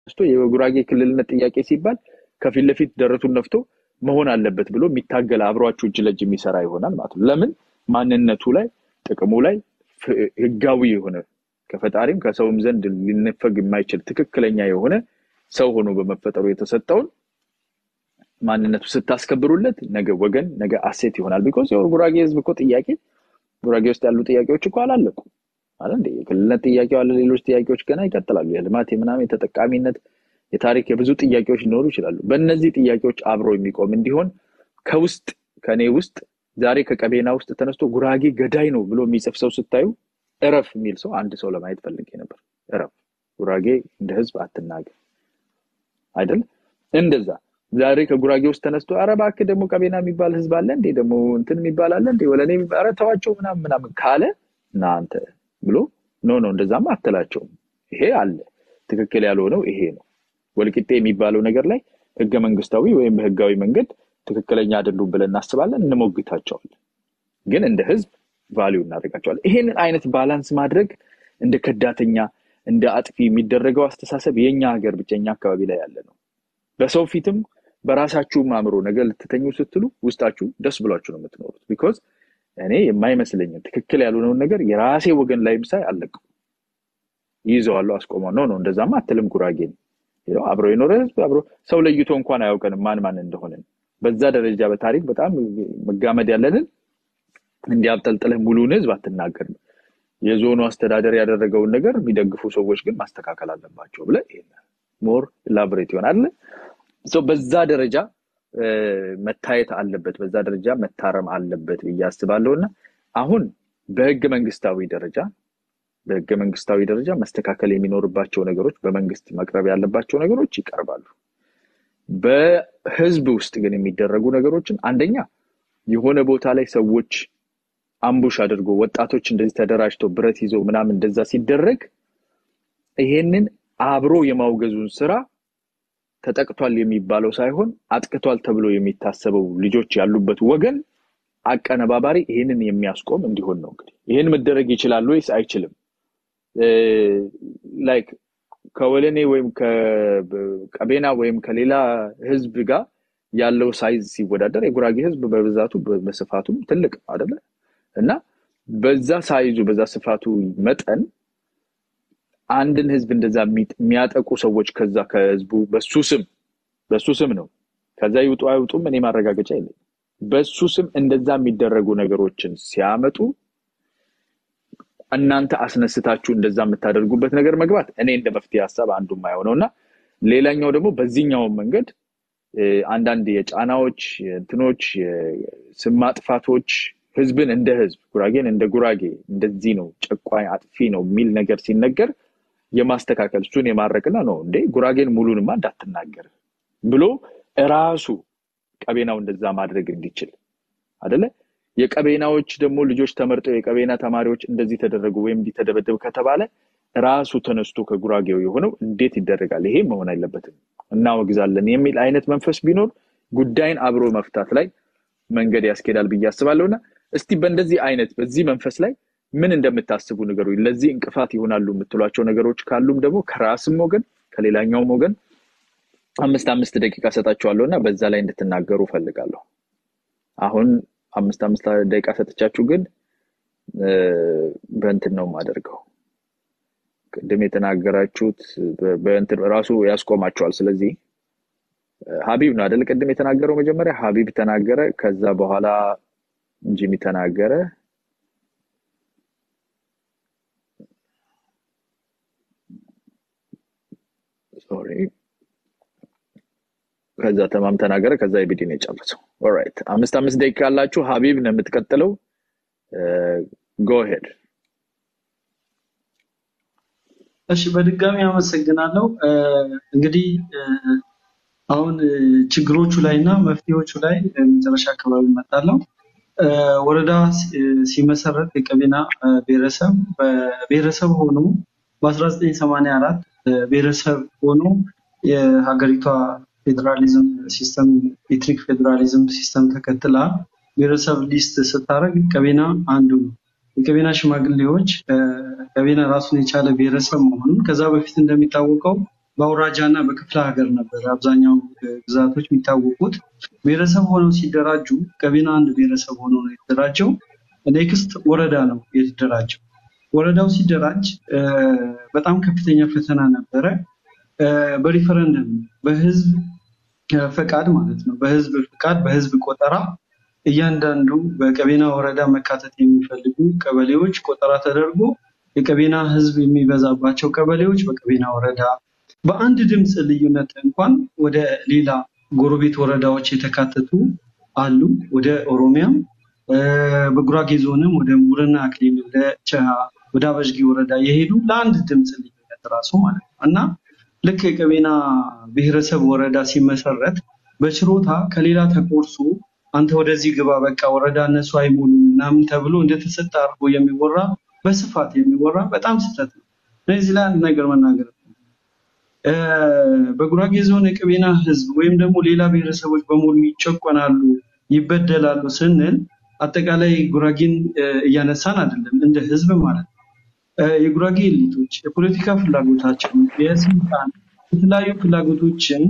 ተነስቶ የጉራጌ ክልልነት ጥያቄ ሲባል ከፊት ለፊት ደረቱን ነፍቶ መሆን አለበት ብሎ የሚታገል አብሯችሁ እጅ ለእጅ የሚሰራ ይሆናል ማለት ነው። ለምን ማንነቱ ላይ ጥቅሙ ላይ ህጋዊ የሆነ ከፈጣሪም ከሰውም ዘንድ ሊነፈግ የማይችል ትክክለኛ የሆነ ሰው ሆኖ በመፈጠሩ የተሰጠውን ማንነቱ ስታስከብሩለት ነገ ወገን ነገ አሴት ይሆናል። ቢኮዝ የጉራጌ ህዝብ እኮ ጥያቄ ጉራጌ ውስጥ ያሉ ጥያቄዎች እኮ አላለቁ አለ እንደ የክልልነት ጥያቄው አለ። ሌሎች ጥያቄዎች ገና ይቀጥላሉ። የልማት የምናምን የተጠቃሚነት የታሪክ የብዙ ጥያቄዎች ሊኖሩ ይችላሉ። በእነዚህ ጥያቄዎች አብሮ የሚቆም እንዲሆን ከውስጥ ከእኔ ውስጥ ዛሬ ከቀቤና ውስጥ ተነስቶ ጉራጌ ገዳይ ነው ብሎ የሚጽፍ ሰው ስታዩ እረፍ የሚል ሰው አንድ ሰው ለማየት ፈልጌ ነበር። እረፍ፣ ጉራጌ እንደ ህዝብ አትናገር አይደል? እንደዛ ዛሬ ከጉራጌ ውስጥ ተነስቶ ኧረ እባክህ ደግሞ ቀቤና የሚባል ህዝብ አለ እንዴ ደግሞ እንትን የሚባል አለ እንዴ ወለኔ ኧረ ተዋቸው ምናምን ምናምን ካለ እናንተ ብሎ ኖ ኖ እንደዛማ አትላቸውም። ይሄ አለ ትክክል ያልሆነው ይሄ ነው። ወልቂጤ የሚባለው ነገር ላይ ህገ መንግስታዊ ወይም በህጋዊ መንገድ ትክክለኛ አይደሉም ብለን እናስባለን፣ እንሞግታቸዋለን። ግን እንደ ህዝብ ቫሊዩ እናደርጋቸዋለን። ይሄንን አይነት ባላንስ ማድረግ እንደ ከዳተኛ እንደ አጥፊ የሚደረገው አስተሳሰብ የኛ ሀገር ብቸኛ አካባቢ ላይ ያለ ነው። በሰው ፊትም በራሳችሁም አእምሮ ነገር ልትተኙ ስትሉ ውስጣችሁ ደስ ብሏችሁ ነው የምትኖሩት። ቢኮዝ እኔ የማይመስለኝን ትክክል ያልሆነውን ነገር የራሴ ወገን ላይም ሳይ አለቀው ይይዘዋለሁ፣ አስቆመው። ነው ነው እንደዛማ አትልም ጉራጌን አብሮ የኖረ ህዝብ አብሮ ሰው ለይቶ እንኳን አያውቀንም ማን ማን እንደሆነን። በዛ ደረጃ በታሪክ በጣም መጋመድ ያለንን እንዲያብጠልጥልህ ሙሉን ህዝብ አትናገርም። የዞኑ አስተዳደር ያደረገውን ነገር የሚደግፉ ሰዎች ግን ማስተካከል አለባቸው ብለህ ሞር ላብሬት ይሆናል። በዛ ደረጃ መታየት አለበት፣ በዛ ደረጃ መታረም አለበት ብዬ አስባለሁ እና አሁን በህገ መንግስታዊ ደረጃ በህገ መንግስታዊ ደረጃ መስተካከል የሚኖርባቸው ነገሮች በመንግስት መቅረብ ያለባቸው ነገሮች ይቀርባሉ። በህዝብ ውስጥ ግን የሚደረጉ ነገሮችን አንደኛ የሆነ ቦታ ላይ ሰዎች አምቡሽ አድርጎ ወጣቶች እንደዚህ ተደራጅተው ብረት ይዘው ምናምን እንደዛ ሲደረግ ይሄንን አብሮ የማውገዙን ስራ ተጠቅቷል የሚባለው ሳይሆን አጥቅቷል ተብሎ የሚታሰበው ልጆች ያሉበት ወገን አቀነባባሪ ይህንን የሚያስቆም እንዲሆን ነው። እንግዲህ ይህን መደረግ ይችላል ወይስ አይችልም? ላይክ ከወለኔ ወይም ከቀቤና ወይም ከሌላ ህዝብ ጋር ያለው ሳይዝ ሲወዳደር የጉራጌ ህዝብ በብዛቱ በስፋቱም ትልቅ አደለ እና በዛ ሳይዙ በዛ ስፋቱ መጠን አንድን ህዝብ እንደዛ የሚያጠቁ ሰዎች ከዛ ከህዝቡ በሱ ስም በሱ ስም ነው ከዛ ይውጡ አይውጡም እኔ ማረጋገጫ የለኝም። በሱ ስም እንደዛ የሚደረጉ ነገሮችን ሲያመጡ እናንተ አስነስታችሁ እንደዛ የምታደርጉበት ነገር መግባት እኔ እንደ መፍትሄ ሀሳብ አንዱ የማይሆነው እና ሌላኛው ደግሞ በዚህኛውን መንገድ አንዳንድ የጫናዎች እንትኖች ስም ማጥፋቶች ህዝብን እንደ ህዝብ ጉራጌን እንደ ጉራጌ እንደዚህ ነው ጨቋኝ አጥፊ ነው የሚል ነገር ሲነገር የማስተካከል እሱን የማድረቅና ነው እንዴ ጉራጌን ሙሉንማ እንዳትናገር ብሎ እራሱ ቀቤናው እንደዛ ማድረግ እንዲችል አደለ የቀቤናዎች ደግሞ ልጆች ተመርጠው የቀቤና ተማሪዎች እንደዚህ ተደረጉ ወይም እንዲተደበደብ ከተባለ ራሱ ተነስቶ ከጉራጌው የሆነው እንዴት ይደረጋል? ይሄ መሆን አይለበትም እናወግዛለን የሚል አይነት መንፈስ ቢኖር ጉዳይን አብሮ መፍታት ላይ መንገድ ያስኬዳል ብዬ አስባለሁና እስቲ በእንደዚህ አይነት በዚህ መንፈስ ላይ ምን እንደምታስቡ ነገሩ ለዚህ እንቅፋት ይሆናሉ የምትሏቸው ነገሮች ካሉም ደግሞ ከራስም ወገን ከሌላኛውም ወገን አምስት አምስት ደቂቃ ሰጣችኋለሁ እና በዛ ላይ እንድትናገሩ ፈልጋለሁ። አሁን አምስት አምስት ደቂቃ ሰጥቻችሁ ግን በእንትን ነው የማደርገው። ቅድም የተናገራችሁት በእንትን ራሱ ያስቆማቸዋል። ስለዚህ ሀቢብ ነው አደለ? ቅድም የተናገረው መጀመሪያ ሀቢብ ተናገረ። ከዛ በኋላ ጂሚ ተናገረ። ሶሪ ከዛ ተማም ተናገረ። ከዛ የቢዲ ነው የጨረሰው። ኦራይት አምስት አምስት ደቂቃ አላችሁ። ሀቢብ ነው የምትቀጥለው። ጎ ሄድ። እሺ፣ በድጋሚ አመሰግናለሁ። እንግዲህ አሁን ችግሮቹ ላይ እና መፍትሄዎቹ ላይ መጨረሻ አካባቢ እመጣለሁ። ወረዳ ሲመሰረት የቀቤና ብሔረሰብ በብሔረሰብ ሆኖ በ1984 ብሔረሰብ ሆኖ የሀገሪቷ ፌዴራሊዝም ሲስተም ኤትኒክ ፌዴራሊዝም ሲስተም ተከትላ ብሔረሰብ ሊስት ስታደርግ ቀቤና አንዱ ነው። የቀቤና ሽማግሌዎች ቀቤና ራሱን የቻለ ብሔረሰብ መሆኑን ከዛ በፊት እንደሚታወቀው በአውራጃ እና በክፍለ ሀገር ነበር አብዛኛው ግዛቶች የሚታወቁት። ብሔረሰብ ሆነው ሲደራጁ ቀቤና አንድ ብሔረሰብ ሆኖ ነው የተደራጀው። ኔክስት ወረዳ ነው የተደራጀው። ወረዳው ሲደራጅ በጣም ከፍተኛ ፈተና ነበረ። በሪፈረንደም በህዝብ ፈቃድ ማለት ነው። በህዝብ ፈቃድ በህዝብ ቆጠራ እያንዳንዱ በቀቤና ወረዳ መካተት የሚፈልጉ ቀበሌዎች ቆጠራ ተደርጎ የቀቤና ህዝብ የሚበዛባቸው ቀበሌዎች በቀቤና ወረዳ በአንድ ድምፅ ልዩነት እንኳን ወደ ሌላ ጎረቤት ወረዳዎች የተካተቱ አሉ። ወደ ኦሮሚያም በጉራጌ ዞንም ወደ ሙርና አክሊል፣ ወደ ቸሃ፣ ወደ አበሽጌ ወረዳ የሄዱ ለአንድ ድምፅ ልዩነት ራሱ ማለት ነው እና ልክ የቀቤና ብሔረሰብ ወረዳ ሲመሰረት በችሮታ ከሌላ ተቆርሶ አንተ ወደዚህ ግባ በቃ ወረዳ እነሱ አይሞሉም ምናምን ተብሎ እንደተሰጠ አድርጎ የሚወራ በስፋት የሚወራ በጣም ስህተት ነው። እዚህ ላይ አንድ ነገር መናገር በጉራጌ ዞን የቀቤና ህዝብ ወይም ደግሞ ሌላ ብሔረሰቦች በሙሉ ይጨቆናሉ፣ ይበደላሉ ስንል አጠቃላይ ጉራጌን እያነሳን አይደለም፣ እንደ ህዝብ ማለት ነው። የጉራጌ ኤሊቶች የፖለቲካ ፍላጎታቸውን የስልጣን የተለያዩ ፍላጎቶችን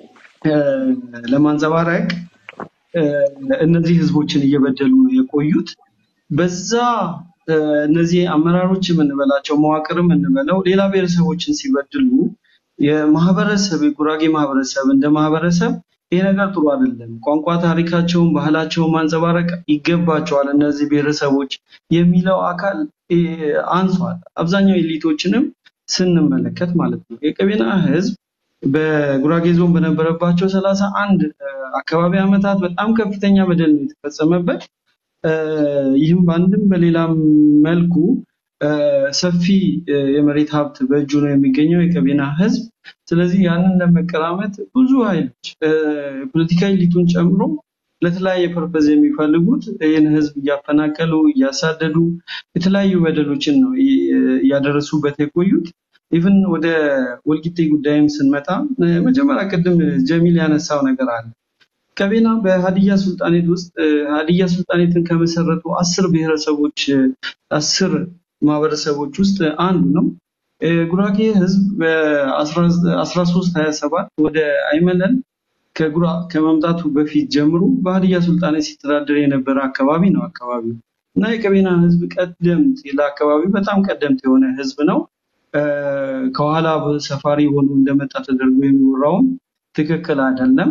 ለማንጸባረቅ እነዚህ ህዝቦችን እየበደሉ ነው የቆዩት። በዛ እነዚህ አመራሮች የምንበላቸው መዋቅርም እንበለው ሌላ ብሔረሰቦችን ሲበድሉ የማህበረሰብ የጉራጌ ማህበረሰብ እንደ ማህበረሰብ ይሄ ነገር ጥሩ አይደለም፣ ቋንቋ ታሪካቸውን፣ ባህላቸውን ማንጸባረቅ ይገባቸዋል እነዚህ ብሔረሰቦች የሚለው አካል አንሷል። አብዛኛው ኤሊቶችንም ስንመለከት ማለት ነው የቀቤና ህዝብ በጉራጌ ዞን በነበረባቸው ሰላሳ አንድ አካባቢ ዓመታት በጣም ከፍተኛ በደል ነው የተፈጸመበት። ይህም በአንድም በሌላም መልኩ ሰፊ የመሬት ሀብት በእጁ ነው የሚገኘው የቀቤና ህዝብ። ስለዚህ ያንን ለመቀራመት ብዙ ኃይሎች ፖለቲካ ኤሊቱን ጨምሮ ለተለያየ ፐርፐዝ የሚፈልጉት ይህን ህዝብ እያፈናቀሉ እያሳደዱ የተለያዩ በደሎችን ነው እያደረሱበት የቆዩት። ኢቭን ወደ ወልቂጤ ጉዳይም ስንመጣ መጀመሪያ ቅድም ጀሚል ያነሳው ነገር አለ። ቀቤና በሀዲያ ሱልጣኔት ውስጥ ሀዲያ ሱልጣኔትን ከመሰረቱ አስር ብሔረሰቦች አስር ማህበረሰቦች ውስጥ አንዱ ነው። ጉራጌ ህዝብ በ1327 ወደ አይመለን ከጉራ ከመምጣቱ በፊት ጀምሮ በሀዲያ ሱልጣኔት ሲተዳደር የነበረ አካባቢ ነው አካባቢው እና የቀቤና ህዝብ ቀደምት ለአካባቢው በጣም ቀደምት የሆነ ህዝብ ነው። ከኋላ ሰፋሪ ሆኖ እንደመጣ ተደርጎ የሚወራውም ትክክል አይደለም።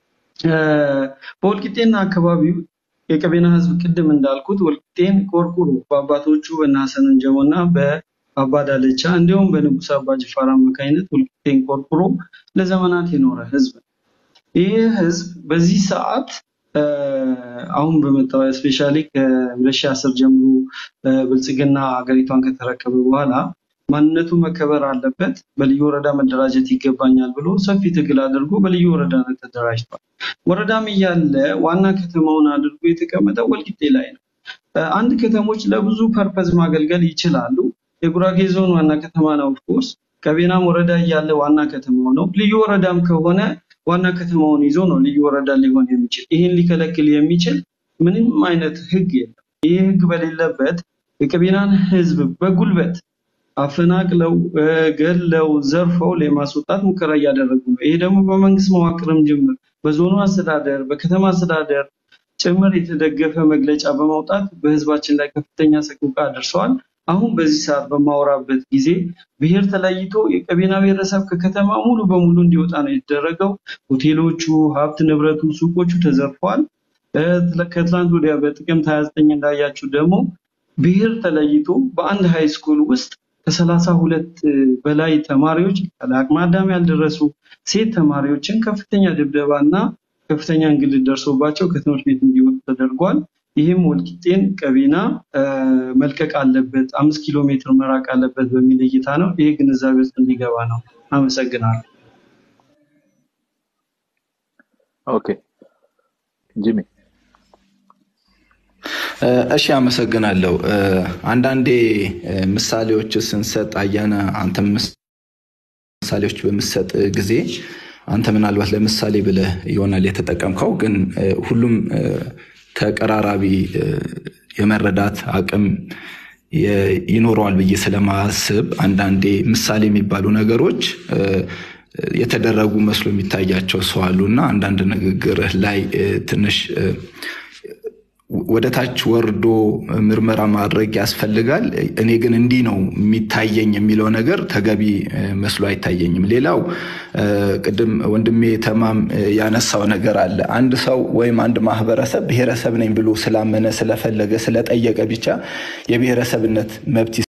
በወልቂጤና አካባቢው የቀቤና ህዝብ ቅድም እንዳልኩት ወልቂጤን ቆርቁሮ በአባቶቹ በእነ ሀሰን እንጀቦ እና በአባ ዳለቻ እንዲሁም በንጉስ አባ ጅፋር አማካኝነት ወልቂጤን ቆርቁሮ ለዘመናት የኖረ ህዝብ ነው። ይህ ህዝብ በዚህ ሰዓት አሁን በመጣው ስፔሻሊ ከ2010 ጀምሮ ብልጽግና ሀገሪቷን ከተረከበ በኋላ ማንነቱ መከበር አለበት፣ በልዩ ወረዳ መደራጀት ይገባኛል ብሎ ሰፊ ትግል አድርጎ በልዩ ወረዳነት ተደራጅቷል። ወረዳም እያለ ዋና ከተማውን አድርጎ የተቀመጠው ወልቂጤ ላይ ነው። አንድ ከተሞች ለብዙ ፐርፐዝ ማገልገል ይችላሉ። የጉራጌ ዞን ዋና ከተማ ነው። ኦፍኮርስ ቀቤናም ወረዳ እያለ ዋና ከተማው ነው። ልዩ ወረዳም ከሆነ ዋና ከተማውን ይዞ ነው ልዩ ወረዳ ሊሆን የሚችል። ይህን ሊከለክል የሚችል ምንም አይነት ህግ የለም። ይህ ህግ በሌለበት የቀቤናን ህዝብ በጉልበት አፈናቅለው ገለው ዘርፈው ለማስወጣት ሙከራ እያደረጉ ነው። ይሄ ደግሞ በመንግስት መዋቅርም ጭምር በዞኑ አስተዳደር፣ በከተማ አስተዳደር ጭምር የተደገፈ መግለጫ በማውጣት በህዝባችን ላይ ከፍተኛ ሰቆቃ አድርሰዋል። አሁን በዚህ ሰዓት በማወራበት ጊዜ ብሔር ተለይቶ የቀቤና ብሔረሰብ ከከተማ ሙሉ በሙሉ እንዲወጣ ነው የተደረገው። ሆቴሎቹ፣ ሀብት ንብረቱ፣ ሱቆቹ ተዘርፈዋል። ከትላንት ወዲያ በጥቅምት 29 እንዳያችሁ ደግሞ ብሔር ተለይቶ በአንድ ሃይ ስኩል ውስጥ ከሰላሳ ሁለት በላይ ተማሪዎች ለአቅመ አዳም ያልደረሱ ሴት ተማሪዎችን ከፍተኛ ድብደባ እና ከፍተኛ እንግልት ደርሶባቸው ከትምህርት ቤት እንዲወጡ ተደርጓል። ይህም ወልቂጤን ቀቤና መልቀቅ አለበት፣ አምስት ኪሎ ሜትር መራቅ አለበት በሚል እይታ ነው። ይህ ግንዛቤ ውስጥ እንዲገባ ነው። አመሰግናለሁ። ኦኬ ጂሚ እሺ አመሰግናለሁ። አንዳንዴ ምሳሌዎች ስንሰጥ አያነ አንተ ምሳሌዎች በምሰጥ ጊዜ አንተ ምናልባት ለምሳሌ ብለህ ይሆናል የተጠቀምከው፣ ግን ሁሉም ተቀራራቢ የመረዳት አቅም ይኖረዋል ብዬ ስለማስብ አንዳንዴ ምሳሌ የሚባሉ ነገሮች የተደረጉ መስሎ የሚታያቸው ሰው አሉ እና አንዳንድ ንግግርህ ላይ ትንሽ ወደ ታች ወርዶ ምርመራ ማድረግ ያስፈልጋል። እኔ ግን እንዲህ ነው የሚታየኝ የሚለው ነገር ተገቢ መስሎ አይታየኝም። ሌላው ቅድም ወንድሜ ተማም ያነሳው ነገር አለ። አንድ ሰው ወይም አንድ ማህበረሰብ ብሔረሰብ ነኝ ብሎ ስላመነ ስለፈለገ ስለጠየቀ ብቻ የብሔረሰብነት መብት